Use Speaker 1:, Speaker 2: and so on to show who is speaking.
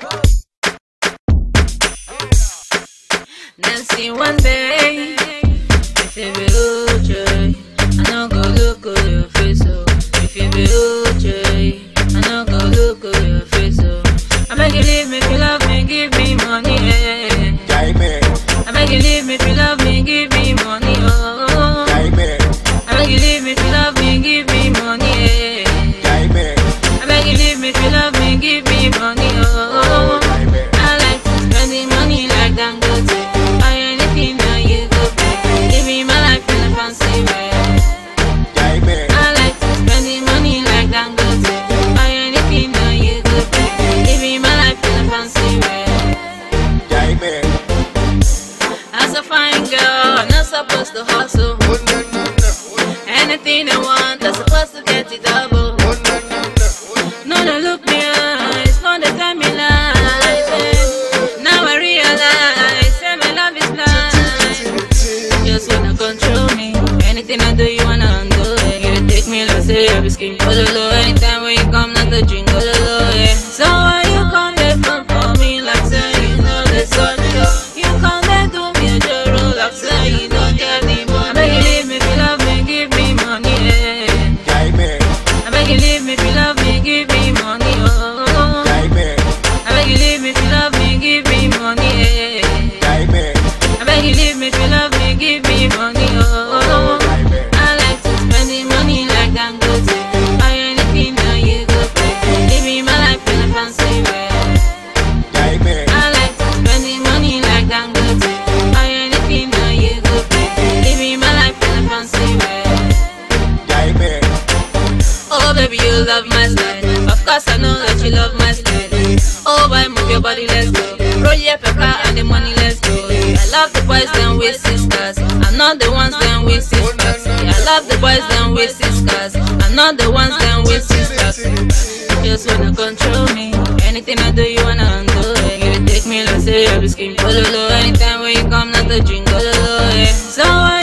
Speaker 1: Nancy one day, if you be OJ, I no go look at your face, oh. If you be OJ, I no go look at your face, oh. I beg you leave me if you love me, give me money, eh.
Speaker 2: Jaime,
Speaker 1: I beg you leave me if you love me, give me money, oh.
Speaker 2: Jaime,
Speaker 1: I beg you leave me if you love me, give me money, eh.
Speaker 2: Jaime,
Speaker 1: I beg you leave me if you love me, give me money, oh.
Speaker 2: Jaime,
Speaker 1: I like to spend the money like Dangote. Buy anything that you go pay. Give me my life in a fancy way.
Speaker 2: Jaime,
Speaker 1: I like to spend the money like Dangote. Buy anything that you go pay. Give me my life in a fancy way.
Speaker 2: Jaime,
Speaker 1: As a fine girl, I'm not supposed to hustle.
Speaker 2: oh na na na, oh
Speaker 1: Anything I want, I'm supposed to get it double.
Speaker 2: oh, na na na, oh
Speaker 1: No, no, look me eyes, no, they tell me lies. eh. Now I realize, say my love is blind. Just wanna control me. Anything I do, you wanna undo it. You take me like say I be skin low. Anytime when you come, not the drink low, yeah. So why you come there fun for me like say you know the sun yo? You come there do me a joro like say you don't care the money. I beg you leave me if you love me, give me money, yeah.
Speaker 2: Jaime,
Speaker 1: I beg you leave me if you love me, give me money, oh.
Speaker 2: Jaime,
Speaker 1: I beg you leave me if you love me, give me money, yeah.
Speaker 2: Jaime,
Speaker 1: I beg you leave me if you love me, give me money, oh.
Speaker 2: Jaime,
Speaker 1: I like to spend the money like Dangote. Buy anything that you go pay. Give me my life in a fancy way.
Speaker 2: Jaime,
Speaker 1: I like to spend the money like Dangote. Buy anything that you go pay. Give me my life in a fancy way.
Speaker 2: Jaime,
Speaker 1: Oh baby, you love my style. Of course I know that you love my style. Oh boy, move your body, let's go. Roll your pepper and the money, let's go. I love the boys, then with sisters. I'm not the ones, then with sisters. Yeah, I love the boys, then with sisters. I'm not the ones, then with sisters. Just wanna control me. Anything I do, you wanna undo it. You take me, let's say, I be skin low. Anytime when you come, not the drink, low, yeah. So why